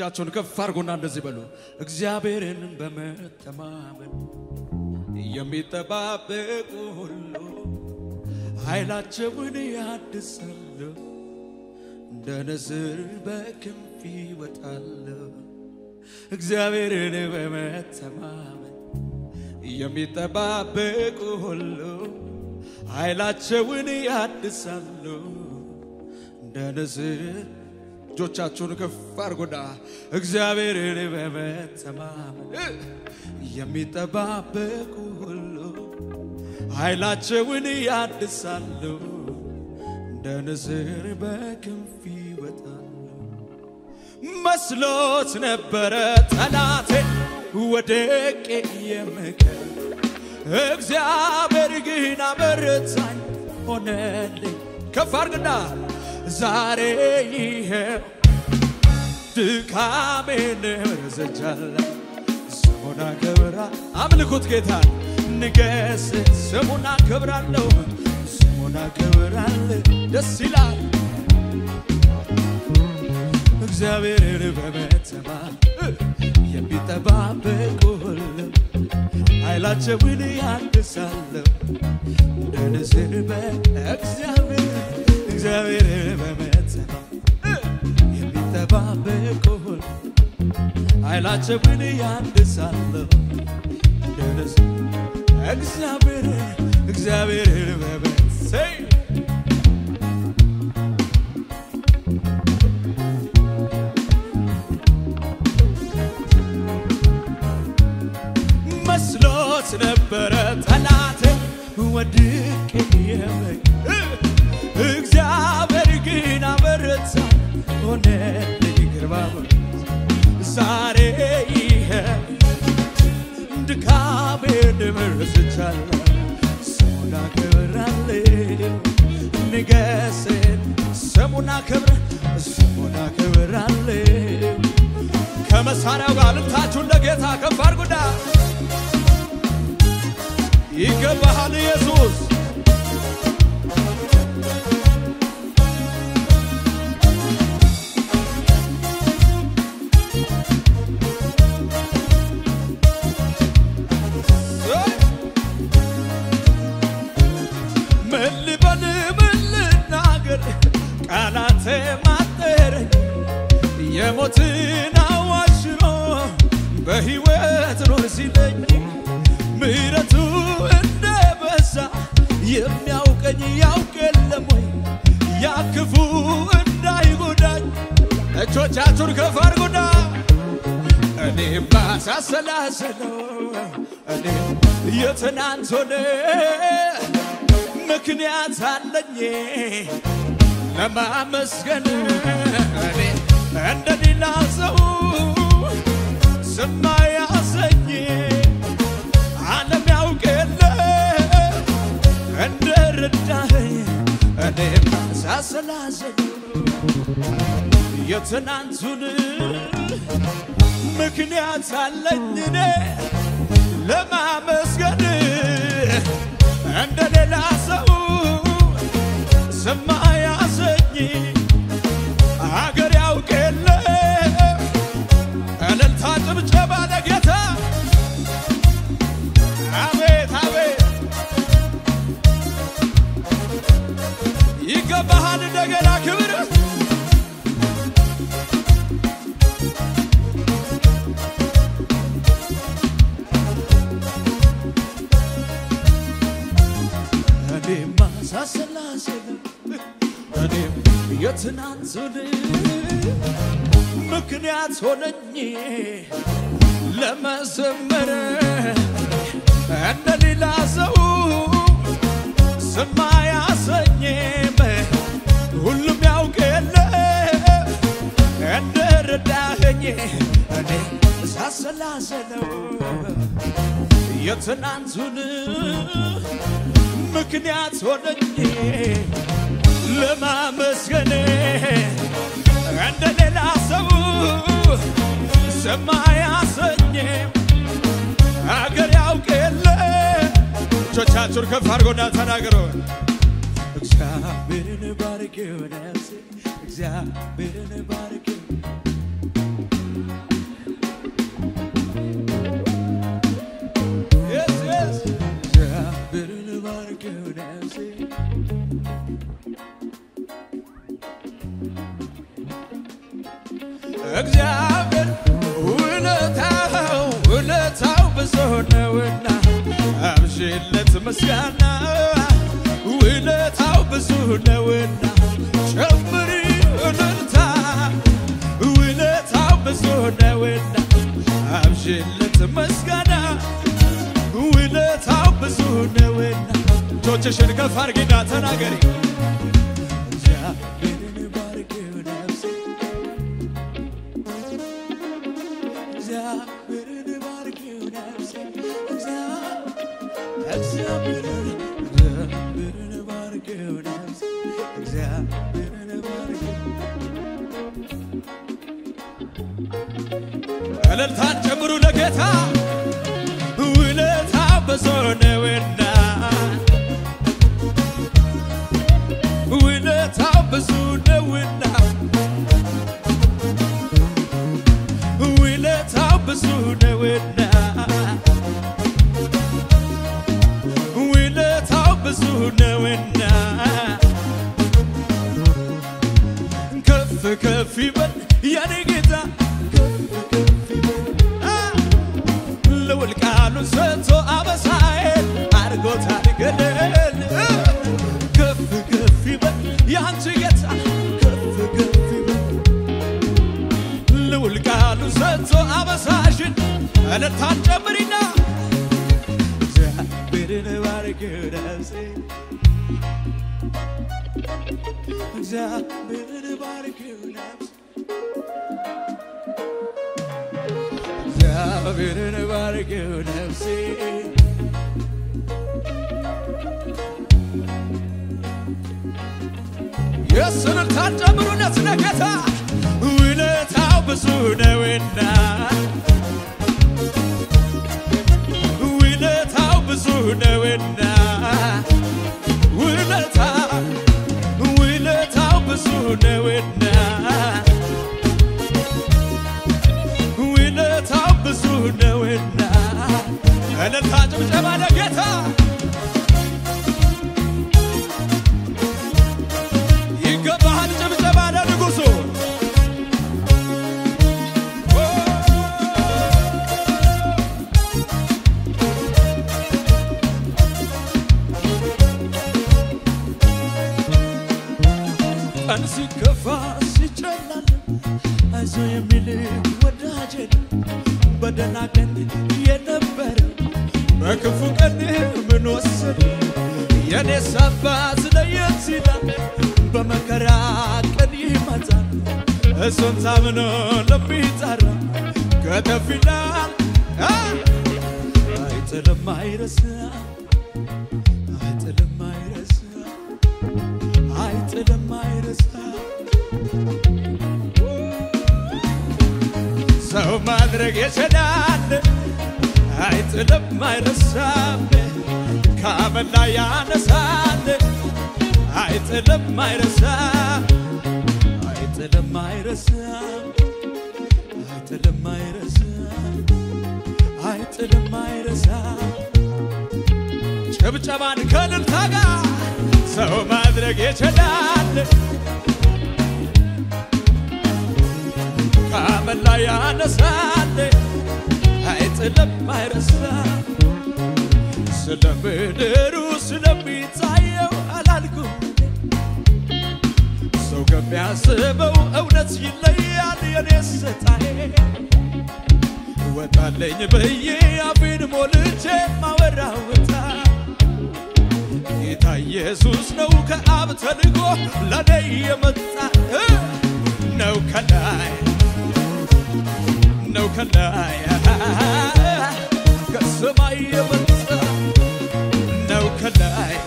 እጆቻቸውን ከፍ አድርጎና እንደዚህ በሉ። እግዚአብሔርን በመተማመን የሚጠባበቁ ሁሉ ኃይላቸውን ያድሳሉ፣ እንደ ንስር በክንፍ ይወጣሉ። እግዚአብሔርን በመተማመን የሚጠባበቁ ሁሉ ኃይላቸውን ያድሳሉ እንደ ንስር እጆቻችሁን ከፍ አድርጎና እግዚአብሔርን በመተማመን የሚጠባበቁ ሁሉ ኃይላቸውን ያድሳሉ እንደ ንስር በክንፍ ይወጣሉ። መስሎት ነበረ ጠላቴ ወደቄ የምቀር እግዚአብሔር ግን አበረታኝ ሆነልኝ። ከፍ አድርግና ዛሬ ይሄው ድካሜን ረዘቻለሁ። ስሙን አከብራ አምልኩት ጌታን ንገስ ስሙን አከብራለሁ ስሙን አከብራለሁ ደስ ይላል እግዚአብሔርን በመተማ የሚጠባበቁ ሁሉ ኃይላቸውን ያድሳለሁ እንደ ንስር በእግዚአብሔር እግዚአብሔርን በመተማ የሚጠባበቁ ሁሉ ኃይላቸውን ያድሳለሁ እንደ ንስር እግዚአብሔርን እግዚአብሔርን በመሰይ መስሎት ነበረ ጠላቴ ወድቄ የመኝ እግዚአብሔር ግን አበረታ ሆነልኝ ግርማ ሞገስ ዛሬ ይሄ ድካሜን ረስቻለሁ ስሙን አከብራለሁ ንገስን ስሙን አከብረ ስሙን አከብራለሁ ከመሳሪያው ጋር ልታችሁን ለጌታ ከፍ አድርጉና ይገባሃል ኢየሱስ ምን ልበል ምን ልናገር ቃላቴ ማጠረኝ የሞትን አዋጅ ሽሮ በሕይወት ኖር ሲለኝ ምሕረቱ እንደ በዛ የሚያውቀኝ ያውቅ የለም ወይ ያ ክፉ እንዳይጎዳኝ እጆቻችሁን ከፍ አድርጉና እኔማ ሳሰላሰለው እኔ የትናንት ሆነ ምክንያት አለኝ ለማመስገን እኔ እንደ ሌላ ሰው ስማ ያሰኝ ዓለም ያውቅ የለ እንደ ረዳኸኝ እኔም ሳሰላሰል የትናንቱን ምክንያት አለኝ እኔ ለማመስገን እንደ ሌላ ሰው ስማ ያሰኝ አገር ያውቅ የለ እልልታ ጭብጨባ ለጌታ አቤት አቤት ይገባሃል እንደገና ክብር እኔማ ሳሰላስለው እኔም የትናንቱን ምክንያት ሆነኝ ለመዘመር እንደ ሌላ ሰው ስማ ያሰኝም ሁሉም ያውቅ የለ እንደ ረዳኸኝ እኔ ሳሰላሰለው የትናንቱን ምክንያት ሆነኝ ለማመስገን እንደ ሌላ ሰው ሰማ ያሰኝም አገር ያውቅ የለ እጆቻችሁን ከፍ አድርጎና ተናገሩ። እግዚአብሔርን ባርኪው ነፍሴ እግዚአብሔርን ባርኪው እግዚአብሔር ውለታው ውለታው ብዙ ነውና አብሽለት ምስጋና ውለታው ብዙ ነውና ጨምሪ እልልታ ውለታው ብዙ ነውና አብሽለት ምስጋና ውለታው ብዙ ነውና እጆችሽን ከፍ አድርጊና ተናገሪ እግዚአብሔርን ባርኪው ነፍሴ እግዚአብሔርን ባርኪው ነፍሴ እግዚአብሔርን እግዚአብሔርን ባርኪው ነፍሴ እግዚአብሔርን ባርኪው እልልታን ጨምሩ ለጌታ ውለታ ብዙ ነውና ውለታው ብዙ ነውና ውለታው ብዙ ነውና ውለታው ብዙ ነውና ከፍ ከፍ ይበል የኔ ጌታ ከፍ ከፍ ይበል አ ልውል ቃሉን ሰጥቶ አበሳዬን አድርጎታል ገለል እ ከፍ ከፍ ይበል ያንቺ ጌታ ከፍ ከፍ ይበል ልውል ቃሉን ሰጥቶ አበሳሽን እልልታን ጨምሪና እግዚአብሔርን ባርኪው ነፍሴ እግዚአብሔርን ባርኪው ነፍሴ እግዚአብሔርን ባርኪው ነፍሴ የስልታን ጨምሩነት ለጌታ ውለታው ብዙ ነውና ውለታው ብዙ ነውና ውለታ ውለታው ብዙ ነውና ውለታው ብዙ ነውና እልልታ ጭብጨባ ለጌታ ይገባሃል ጭብጨባ ለንጉሡ ቀን ሲከፋ ሲጨላል አይዞ የሚል ወዳጄን በደህና ቀን የነበረ በክፉ ቀን ምን ወሰደ የኔስ አባት ለየት ይላል በመከራ ቀን ይመጣል እሱን ታምኖ ለሚጠራ ከተፍ ይላል አ! አይጥልም አይረሳ አይጥልም አይረሳ አይጥልም አይረሳ ሰው ማድረግ የችላል አይጥልም አይረሳም ከአመድ ላይ ያነሳል አይጥልም አይረሳም አይጥልም አይረሳም አይጥልም አይረሳም አይጥልም አይረሳም ጭብጨባን ከእልልታ ጋር ሰው ማድረግ የችላል ከአመድ ላይ ያነሳል አይጥልም አይረሳም ስለ ምድሩ ስለሚታየው አላልኩም ሰው ከሚያስበው እውነት ይለያል የኔ ስታዬ ወጣለኝ ብዬ አፌን ሞልቼ ማወራውታ ጌታ ኢየሱስ ነው ከአብ ተልኮ ለኔ የመጣ እ ነው ከላይ ነው ከላይ ከሰማይ የመጣ ነው ከላይ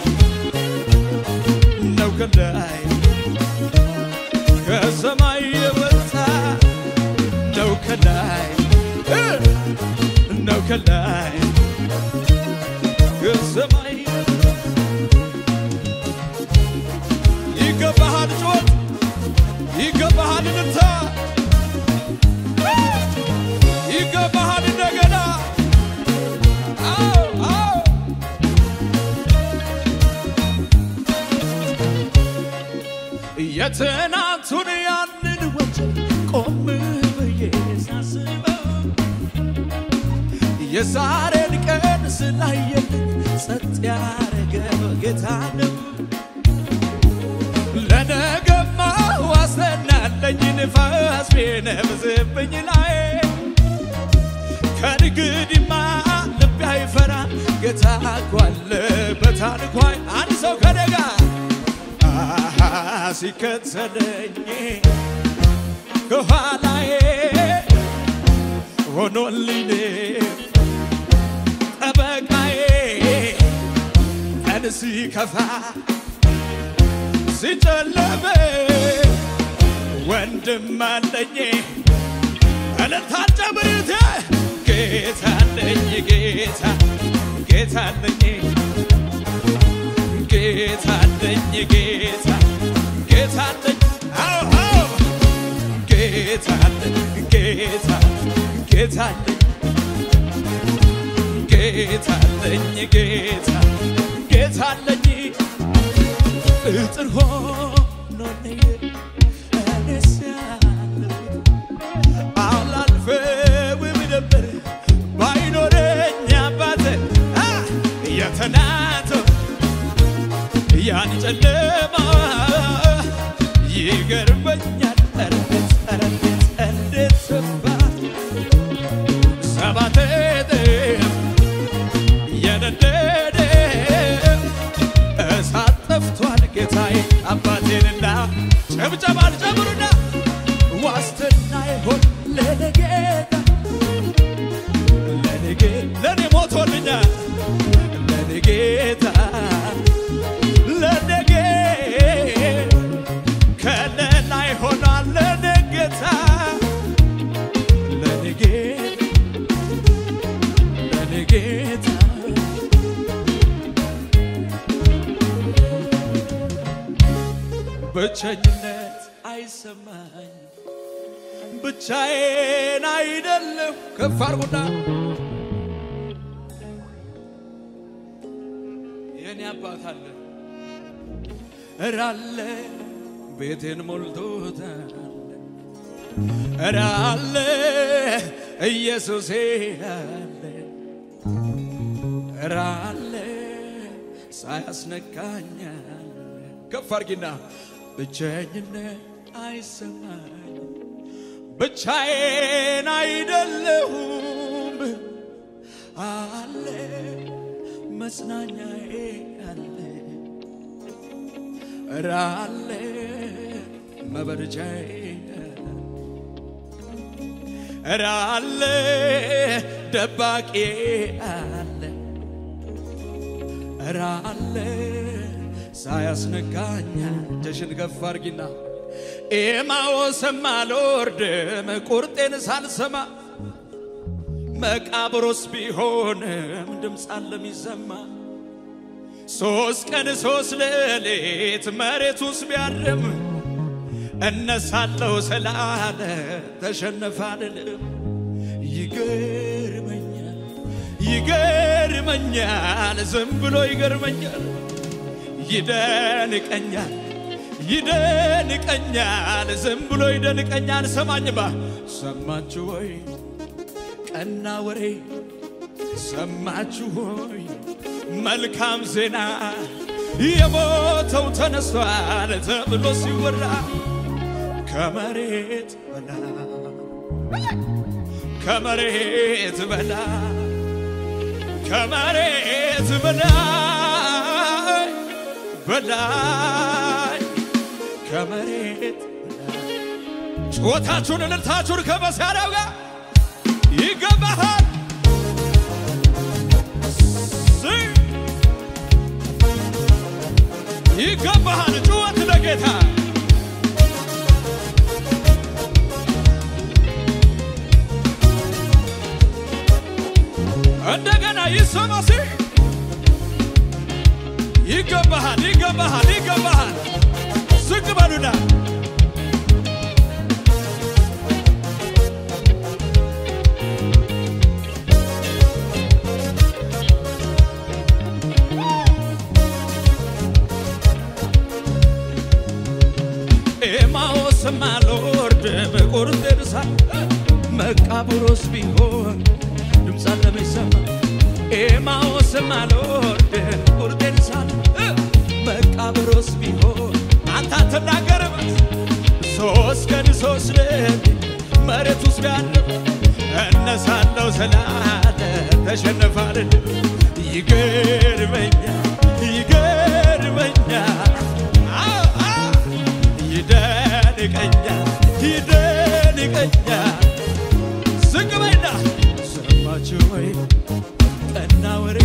ነው ከላይ ከሰማይ የመጣ ነው ከላይ እ ነው ከላይ ከሰማይ ይገባሃል ጩኸት ይገባሃል እልልታ ይገባሃል እንደገና አዎ አዎ የትናንቱን ያንን ወንጀል ቆም የዛሬን ቀን ስላየልኝ ጸጥ ያረገው ጌታ ነው። ለነገማ ዋስተናለኝ ንፋስ ቢነፍስብኝ ላይ ከንግዲማ ልቤ አይፈራም ጌታ እኮ አለ በታንኳይ አንድ ሰው ከደጋ አሃ ሲከተለኝ ከኋላዬ ሆኖልኝ ጠበቃዬ ቀን ሲከፋ ሲጨለመ ወንድም አለኝ እልልታን ጨምሩት ጌታ አለኝ ጌታ ጌታ አለኝ ጌታ አለኝ ጌታ ጌታ አለኝ አዎ አዎ ጌታ አለኝ ጌታ ጌታ አለኝ ጌታ አለኝ ጌታ ጌታ አለኝ እጥር ሆኖልኝ እኔስ ያለሁት አላልፈውም ነበር ባይኖረኝ አባቴ አ የተናተው ያን ጨለማ ይገርመኛል እንዴት እንዴት እንዴት ሰባ ሰባት እጥፍ የነደደ እሳት ጠፍቷል ጌታዬ አባቴንና ጨብጨባል ጨምሩና ዋስትና ይሆን ለኔ ጌታ ለኔ ጌ- ለኔ ሞቶልኛል ለኔ ጌታ ለኔ ጌ ከለላ ይሆናል ለኔ ጌታ ለኔ ጌታ ለኔ ጌታ ብቸኝነት አይሰማኝ ብቻዬን አይደለም ከፍ አርጉና የኔ አባት አለ እራለ ቤቴን ሞልቶታል እራለ ኢየሱሴ አለ እራለ ሳያስነካኛል ከፍ አርጊና ብቸኝነት አይሰማኝ ብቻዬን አይደለሁም አለ መጽናኛዬ አለ ኧረ አለ መበረጃዬ ኧረ አለ ደባቄ አለ ኧረ አለ ሳያስነካኛ እጅሽን ከፍ አርጊና ኤማዎስም አልወርድም ቁርጤን ሳልሰማ መቃብሮስ ቢሆንም ድምፅ አለሚሰማ ሶስት ቀን ሶስት ሌሊት መሬት ውስጥ ቢያድርም እነሳለው ስላለ ተሸነፈ አልልም። ይገርመኛል ይገርመኛል ዝም ብሎ ይገርመኛል ይደንቀኛል ይደንቀኛል ዝም ብሎ ይደንቀኛል። ሰማኝማ ሰማችሁ ወይ ቀና ወሬ ሰማችሁ ሆይ መልካም ዜና የሞተው ተነስቷል ተብሎ ሲወራ ከመሬት በላይ ከመሬት በላይ ከመሬት በላይ በላይ ከመሬት በላይ ጩኸታችሁን እልልታችሁን ከመሳሪያው ጋር ይገባሃል ስ- ይገባሃል ጩኸት ለጌታ እንደገና ይሰማ ሲ ይገባሃል ይገባሃል ይገባሃል ዝቅ በሉና ኤማዎስም አልወርድም ቁርጤን ሳ መቃብሮስ ቢሆን ድምፅ አለመሰማ ኤማዎስም አልወርድም ቁርጤን ሳል መቃብሮስ ቢሆን አንተ አትናገርም ሶስት ቀን ሶስት ሌሊት መሬት ውስጥ ቢያድር እነሳለሁ ስላለ ተሸነፋል ይገርመኛል ይገርመኛል አዎ አዎ ይደንቀኛል ይደንቀኛል ዝቅ በይና ሰማችሁ ወይ ቀና ወሬ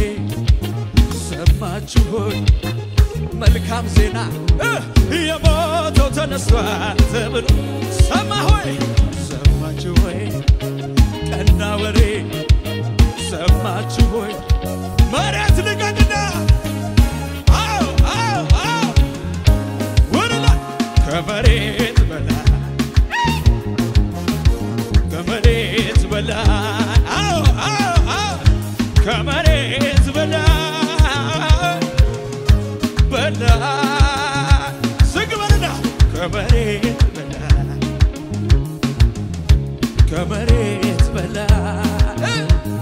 ሰማችሁ ሆይ መልካም ዜና እ የሞተው ተነስቷል ተብሎ ሰማ ሆይ ሰማችሁ ሆይ ቀና ወሬ ሰማችሁ ሆይ መሬት ልቀቅና አዎ አዎ አዎ ወደላ ከመሬት በላይ ከመሬት በላይ አዎ አዎ አዎ ከመሬት በላይ በላይ ዝግ በልና ከመሬት በላይ ከመሬት በላይ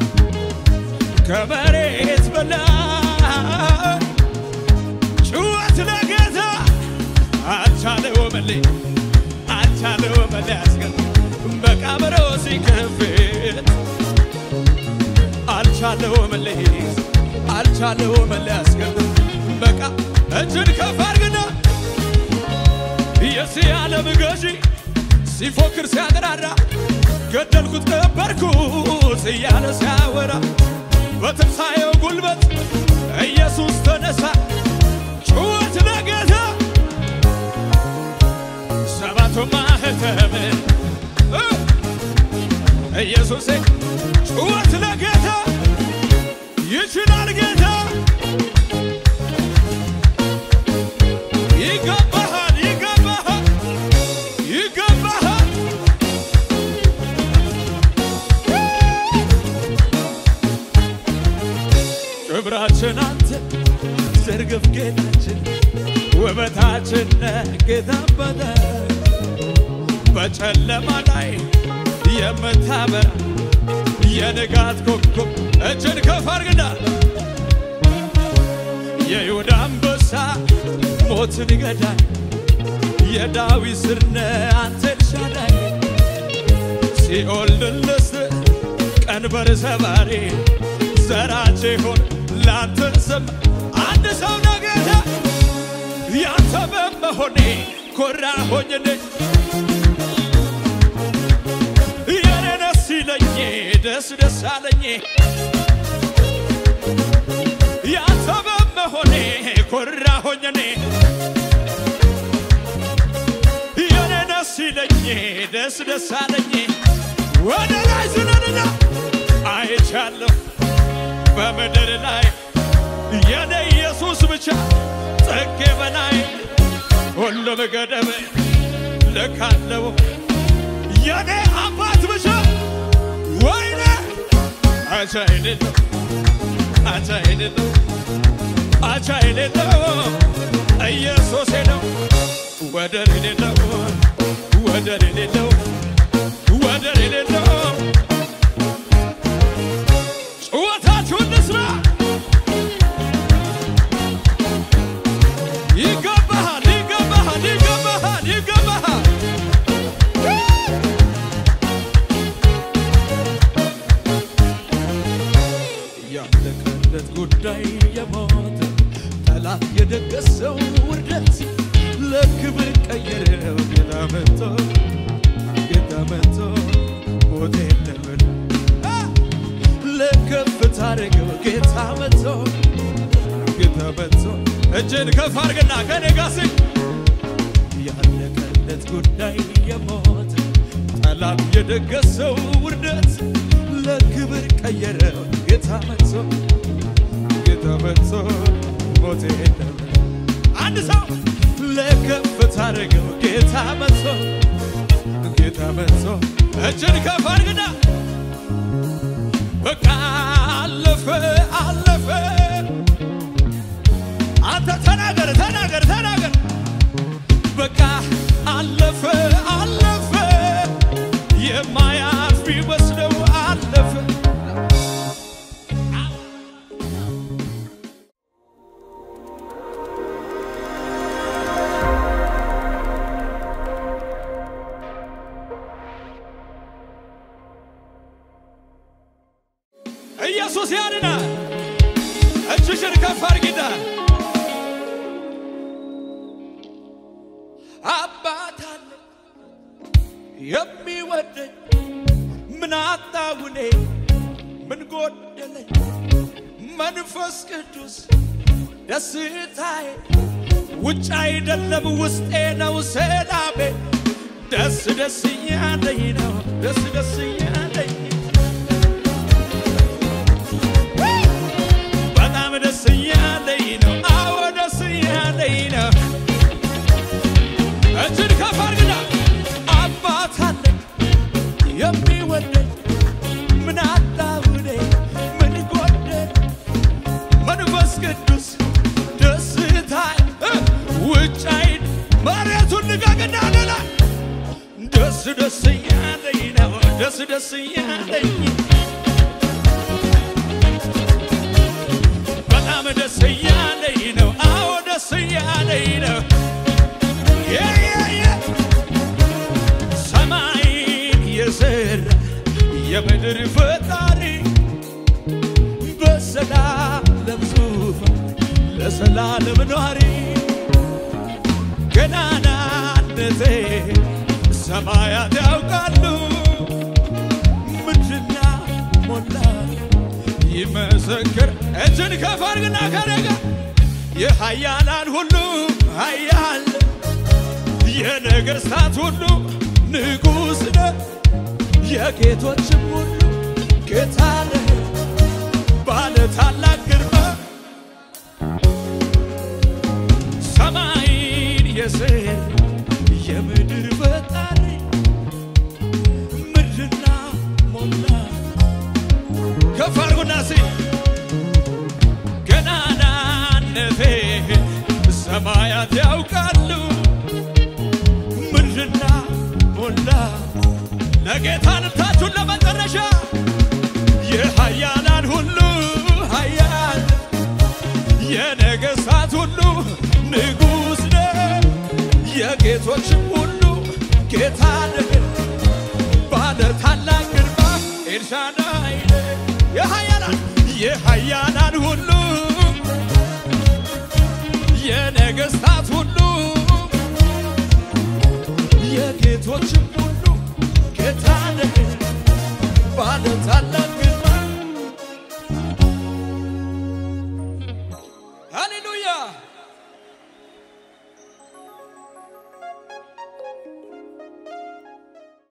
ከመሬት በላይ ጩኸት ለጌታ አልቻለው መሌ አልቻለው መሌ ያስገር በቃብሮ ሲከፍት አልቻለው መሌ አልቻለው መሌ ያስገር በቃ እጅን ከፍ አድርግና የዚህ ዓለም ገዢ ሲፎክር ሲያጠራራ ገደልኩት ቀበርኩት እያለ ሲያወራ በትንሣኤው ጉልበት ኢየሱስ ተነሳ። ጩኸት ለጌታ ሰባቱ ማኅተም እ ኢየሱሴ ጩኸት ለጌታ ይችላል ጌታ ይገባሃል ይገባሃል ይገባሃል ክብራችን አንተ ዘርግፍ ጌታችን ውበታችን ነህ ጌታ አባታ በጨለማ ላይ የምታበራ የንጋት ኮከብ እጅን ከፍ አድርግና የይሁዳ አንበሳ ሞትን ገዳይ የዳዊት ስር ነህ አንተ ኤልሻዳይ ሲኦል ድል ነሥተህ ቀንበር ሰባሪ ዘራቼ ሆን ላንተ ዘም አንድ ሰው ነገተ ያንተ በመሆኔ ኮራ ሆኝኔ የኔ ደስ ይለኝ ደስ ደስ አለኝ ያንተ በመሆኔ ኮራ ሆኝኔ የኔ ደስ ይለኝ ደስ ደስ አለኝ ወደ ላይ ዝለንና አይቻለሁ በምድር ላይ የኔ ኢየሱስ ብቻ ጸጌ በላይ ሁሉም ገደብ ልካለው የኔ አባት ብቻ ወይኔ አቻ የሌለው አቻ የሌለው አቻ የሌለው ኢየሱስ ነው ወደር የሌለው ወደር የሌለው ወደር የሌለው ጩኸታችሁን ልስማ ይገባሃል ይገባሃል ይገባሃል ይገባሃል ያለቀለት ጉዳይ የሞተ ጠላት የደገሰው ውርደት ለክብር ቀየረው ጌታ መጥቶ ጌታ መጥቶ ሞት የለምን ለከፍታ አደረገው ጌታ መጥቶ ጌታ መጥቶ እጅን ከፍ አድርግና ከኔ ጋር ስኝ ያለቀለት ጉዳይ የሞተ ጠላት የደገሰው ውርደት ለክብር ቀየረው ጌታ መጥቶ ጌታ መጥቶ ሞት የለም አንድ ሰው ለከፍታ አደረገው ጌታ መጥቶ ጌታ መጥቶ እጅን ከፍ አድርግና በቃ አለፈ አለፈ አንተ ተናገር ተናገር ተናገር በቃ አለፈ አለፈ የማያልፍ ቢመስለው አለፈ ኢየሱስ ያድናል። እጅሽን ከፍ አድርጊና አባት አለ የሚወደኝ ምን አጣሁ እኔ ምን ጎደለኝ መንፈስ ቅዱስ ደስታዬ ውጭ አይደለም ውስጤ ነው ሰላሜ ደስ ደስ እያለኝ ነው ደስ ደስ እያለኝ በጣም ደስ እያለኝ ነው አዎ ደስ እያለኝ ነው እጅን ከፍ አድርግና አባት አለኝ የሚወደኝ ምን አጣሁ እኔ ምን ጎደለኝ መንፈስ ቅዱስ ደስታዬ እ ውጭ አይን መሬቱን ልቀቅና ሌላ ደስ ደስ እያለኝ ነው ደስ ደስ እያለኝ በጣም ደስ እያለኝ ነው አዎ ደስ እያለኝ ነው የ የ የ ሰማይን የሰራ የምድር ፈጣሪ በሰላም ዙፋን ለዘላለም ኗሪ ገናናነቴ ሰማያት ያውቃሉ ምድርና ሞላ ይመሰክር እጅን ከፍ አድርግና ከደጋ የኃያላን ሁሉ ኃያል የነገሥታት ሁሉ ንጉሥ ነህ የጌቶችም ሁሉ ጌታ ነህ ባለ ታላቅ ግርማ ሰማይን የሰራ የምድር ፈጣሪ ምድርና ሞላ ከፍ አድርጉና ሲ ገናናነቴ ሰማያት ያውቃሉ ምድርና ሞላ ለጌታ ልብታችሁን ለመጨረሻ የኃያላን ሁሉ ኃያል የነገሥታት ሁሉ ንጉሥ ነህ የጌቶችም ሁሉ ጌታ ነህ ባለ ታላቅ ግርማ ኤልሻዳይ ነህ የኃያላን የኃያላን ሁሉ የነገሥታት ሁሉ የጌቶችም ሁሉ ጌታ ነህ ባለ ታላቅ